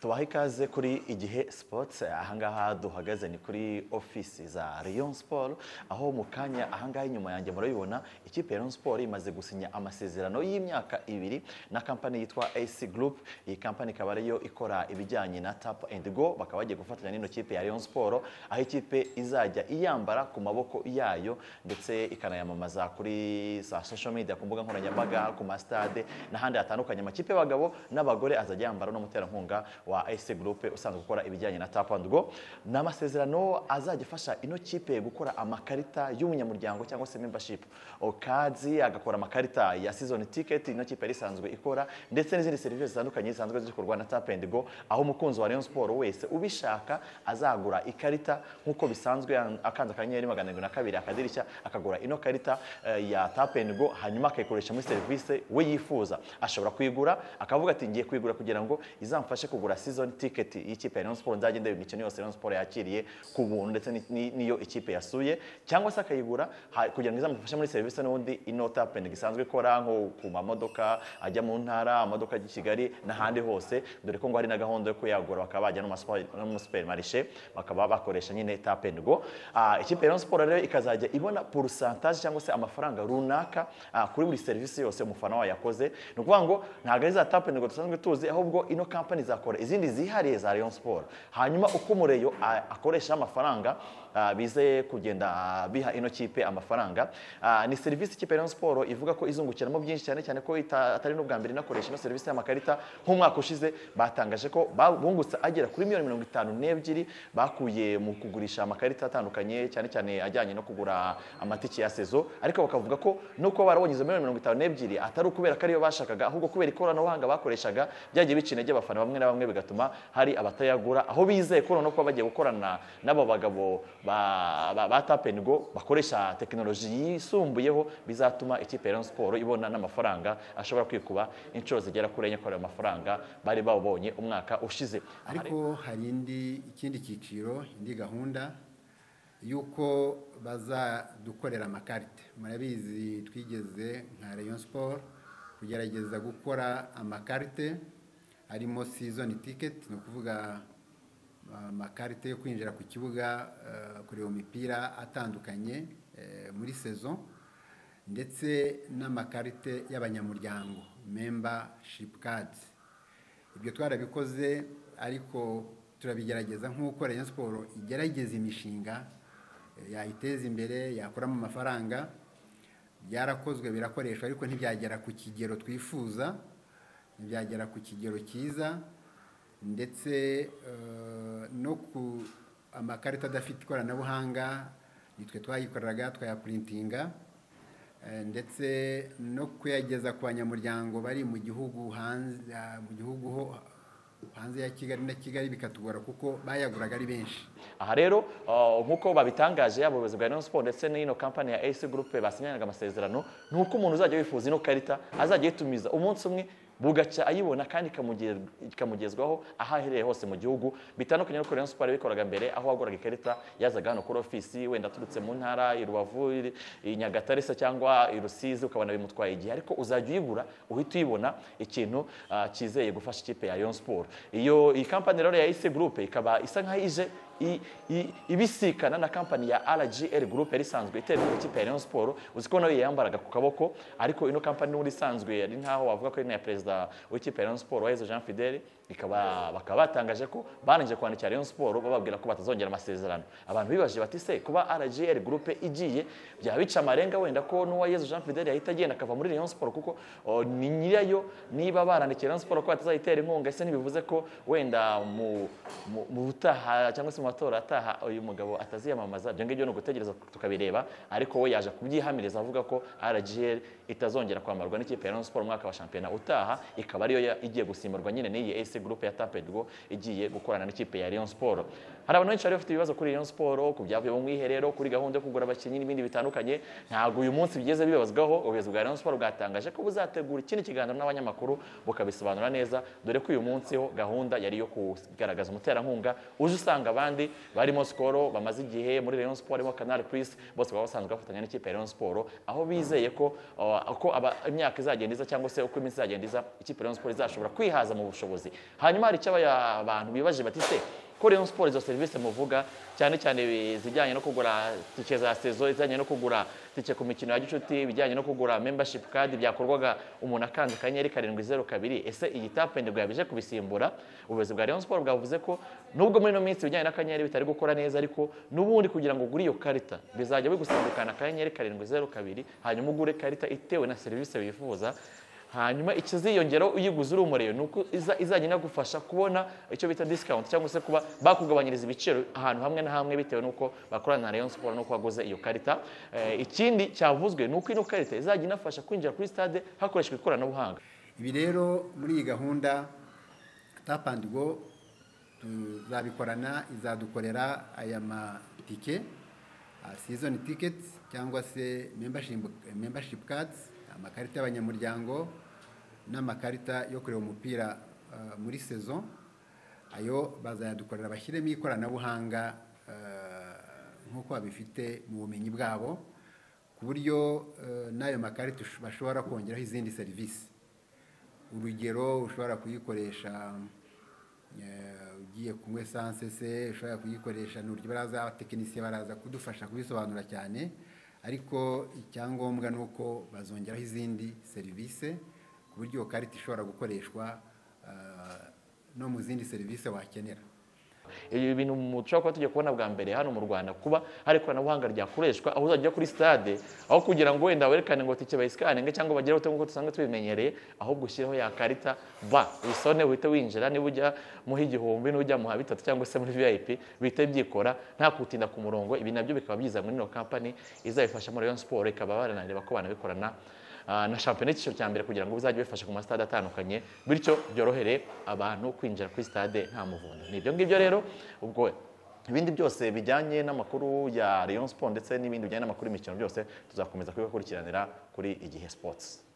tubaha ikaze kuri igihe sports ahangaha duhagaze ni kuri ofisi za Rayon Sport aho mu kanya ahangaha inyuma yanjye murabibona ikipe ya Rayon Sport imaze gusinya amasezerano y'imyaka ibiri na kampani yitwa AC Group iyi kampani ikaba ariyo ikora ibijyanye na tap and go bakaba bagiye gufatanya n'ino kipe ya Rayon Sport aho ikipe izajya iyambara ku maboko yayo ndetse ikanayamamaza kuri za social media ku mbuga nkoranyambaga ku masitade n'ahandi hatandukanye amakipe y'abagabo n'abagore azajya yambara n'umuterankunga wa AC Group usanzwe ukora ibijyanye na tap and go ni amasezerano azajya afasha ino kipe gukora amakarita y'umunyamuryango cyangwa se membership okazi agakora amakarita ya season ticket ino kipe yari isanzwe ikora ndetse n'izindi serivisi zitandukanye zisanzwe zikorwa na tap and go aho umukunzi wa Rayon Sport wese ubishaka azagura ikarita nk'uko bisanzwe akanze akanyenyeri magana arindwi na kabiri akadirishya akagura ino karita eh, ya tap and go hanyuma akayikoresha muri serivisi we yifuza ashobora kuyigura akavuga ati ngiye kuyigura kugira ngo izamfashe kugura season ticket y'ikipe ya Rayon Sport nzajya ndeba imikino yose Rayon Sport yakiriye ku buntu ndetse ni- ni- n'iyo ikipe yasuye cyangwa se akayigura ha- kugira ngo izamufashe muri serivisi n'ubundi ino tap and go isanzwe ikora nko ku mamodoka ajya mu ntara amamodoka ajya i Kigali n'ahandi hose dore ko ngo hari na gahunda yo kuyagura bakaba bajya no mu masupa- no mu supermarché bakaba bakoresha nyine tap and go Ah, ikipe ya Rayon Sport rero ikazajya ibona pourcentage cyangwa se amafaranga runaka ah, kuri buri serivisi yose umufana wayo yakoze ni ukuvuga ngo ntabwo ari za tap and go dusanzwe tuzi ahubwo ino kampani izakora izindi zihariye za Rayon Sport hanyuma uko mureyo ah, akoresha amafaranga ah, bize kugenda ah, biha ino kipe amafaranga Ah, ni serivisi ikipe ya Rayon Sport ivuga ko izungukiramo byinshi cyane cyane ko ita- atari n'ubwa mbere inakoresha ino serivisi y'amakarita nk'umwaka ushize batangaje ko ba- bungutse agera kuri miliyoni mirongo itanu n'ebyiri bakuye mu kugurisha amakarita atandukanye cyane cyane ajyanye no kugura amatike ya sezo ariko bakavuga ko no kuba barabonye izo miliyoni mirongo itanu n'ebyiri atari ukubera ko ariyo bashakaga ahubwo kubera ikoranabuhanga bakoreshaga byagiye bica intege abafana bamwe na bamwe bigatuma hari abatayagura aho bizeye ko noneho kuba bagiye gukorana n'abo bagabo ba- ba ba tap and go bakoresha tekinoloji yisumbuyeho bizatuma ikipe ya Rayon Sport ibona n'amafaranga ashobora kwikuba inshuro zigera kuri enye kuri ayo mafaranga bari babonye umwaka ushize ariko hari indi ikindi cyiciro indi gahunda y'uko bazadukorera amakarita murabizi twigeze nka Rayon Sport kugerageza gukora amakarite harimo season ticket ni ukuvuga amakarite yo kwinjira ku kibuga eh, kureba imipira atandukanye eh, muri saison ndetse n'amakarite y'abanyamuryango membership cards ibyo twarabikoze ariko turabigerageza nk'uko Rayon siporo igerageza imishinga eh, yayiteza imbere yakuramo amafaranga byarakozwe birakoreshwa ariko ntibyagera ku kigero twifuza ntibyagera ku kigero cyiza ndetse eh, no ku amakarita adafite ikoranabuhanga nitwe twayikoreraga twayapuritinga Eh, ndetse no kuyageza ku banyamuryango bari mu gihugu hanze ah, mu gihugu ho hanze ya Kigali na Kigali bikatugora kuko bayaguraga ari benshi aha rero uh, nk'uko babitangaje yaba ubuyobozi bwa Rayon Sport ndetse n'ino kampani ya AC Group basinyanaga amasezerano ni uko umuntu uzajya wifuza ino karita azajya yitumiza umunsi umwe bugaca ayibona kandi ikamuge- ikamugezwaho aho aherereye hose mu gihugu bitandukanye n'uko Rayon Sport yabikoraga mbere aho waguraga ikarita yazaga hano kuri ofisi wenda aturutse mu ntara i Rubavu i- i Nyagatare se cyangwa i Rusizi ukabona bimutwaye igihe ariko uzajya uyigura uhita uyibona ikintu ah, cyizeye gufasha ikipe ya Rayon Sport iyo iyi kampani rero ya AC Group ikaba isa nkaho ije i- i- ibisikana na kampani ya RGL Group yari isanzwe iterwa ikipe ya Rayon Sport uzi ko nayo yambaraga ku kaboko ariko ino kampani n'ubundi isanzwe ari ntaho wavuga ko ari iya perezida w'ikipe ya Rayon Sport Wahize Jean Fidele ikaba bakaba batangaje ko barangije kwandikira Rayon Sport bababwira ko batazongera amasezerano abantu bibaje bati se kuba RGL Group igiye byaba bica amarenga wenda ko n'uwayezu Jean Fidele yahita agenda akava muri Rayon Sport kuko o, ni nyirayo niba barandikiye Rayon Sport ko batazayitera inkunga ese ntibivuze ko wenda mu mu- mu butaha cyangwa se mu matora ataha uyu mugabo ataziyamamaza ibyo ngibyo ni ugutegereza tukabireba ariko we yaje kubyihamiriza avuga ko RGL itazongera kwambarwa n'ikipe ya Rayon Sport mu mwaka wa shampiyona utaha ikaba ariyo ya- igiye gusimburwa nyine n'iyi AC Group ya Tapedgo igiye gukorana n'ikipe ya Rayon Sport hari abantu benshi bari bafite ibibazo kuri Rayon Sport ku byavuye mu mwiherero kuri gahunda yo kugura abakinnyi n'ibindi bitandukanye ntabwo uyu munsi bigeze bibazwaho ubuyobozi bwa Rayon Sport bwatangaje ko buzategura ikindi kiganiro n'abanyamakuru bukabisobanura neza dore ko uyu munsi ho gahunda yari yo kugaragaza umuterankunga uje usanga abandi barimo Skoro bamaze igihe muri Rayon Sport barimo Canal Plus bose baba basanzwe bafatanya n'ikipe ya Rayon Sport aho bizeye ko uh, uko aba- imyaka izagenda iza cyangwa se uko iminsi izagenda iza ikipe ya Rayon Sport izashobora kwihaza mu bushobozi hanyuma hari icyo abaya- abantu bibaje bati se ko Rayon Sports izo serivisi muvuga cyane cyane izijyanye no kugura tike za sezo izijyanye no kugura tike ku mikino ya gicuti ibijyanye no kugura membership card byakorwaga umuntu akanga akanyenyeri karindwi zeru kabiri ese iyi tape ndego yabije kubisimbura ubuyobozi bwa Rayon Sports bwavuze ko nubwo muri ino minsi ibijyanye n'akanyenyeri bitari gukora neza ariko n'ubundi kugira ngo ugure iyo karita bizajya bigusimbukana akanyenyeri karindwi zeru kabiri hanyuma ugure karita itewe na serivisi wifuza hanyuma ikiziyongeraho uyiguze uri umurebe ni uko iza- izajya inagufasha kubona icyo bita discount cyangwa se kuba bakugabanyiriza ibiciro ahantu hamwe na hamwe bitewe n'uko bakorana na Rayon Sport n'uko waguze iyo karita Eh, ikindi cyavuzwe ni uko ino karita izajya inafasha kwinjira kuri stade hakoreshejwe ikoranabuhanga ibi rero muri iyi gahunda tap and go tuzabikorana izadukorera aya matike season tickets cyangwa se membership, membership cards amakarita y'abanyamuryango n'amakarita yo kureba umupira ah, muri saison ayo bazayadukorera bashyiremo ikoranabuhanga ah, nk'uko babifite mu bumenyi bwabo ku buryo ah, n'ayo makarita ush- bashobora kongeraho izindi serivisi urugero ushobora kuyikoresha eh, ugiye kunywa esanse se ushobora kuyikoresha ni uburyo baraza abatekinisiye baraza kudufasha kubisobanura cyane ariko icyangombwa ni uko bazongeraho izindi serivisi ku buryo iyo karita ishobora gukoreshwa eh, no mu zindi serivisi wakenera ibi bintu mu- dushobora kuba tugiye kubona bwa mbere hano mu Rwanda kuba hari ikoranabuhanga ryakoreshwa aho uzajya kuri stade aho kugira ngo wenda werekane ngo tike bayisikaninge cyangwa bagire ute nk'uko dusanzwe tubimenyereye ahubwo ushyireho ya karita ba wisone uhite winjira niba ujya muha igihumbi n'ujya muha bitatu cyangwa se muri vip bihite byikora nta kutinda ku murongo ibi nabyo bikaba byiza muri ino kampani izabifashamo Rayon Sport ikaba baranareba ko banabikorana Ah, na shampiyona y'icyiciro cya mbere kugira ngo bizajye bifasha ku masitade atandukanye bityo byorohere abantu kwinjira kuri stade nta muvundo ni ibyo ngibyo rero ubwo ibindi byose bijyanye n'amakuru ya Rayon Sport ndetse n'ibindi bijyanye n'amakuru y'imikino byose tuzakomeza kubikurikiranira kuri igihe sports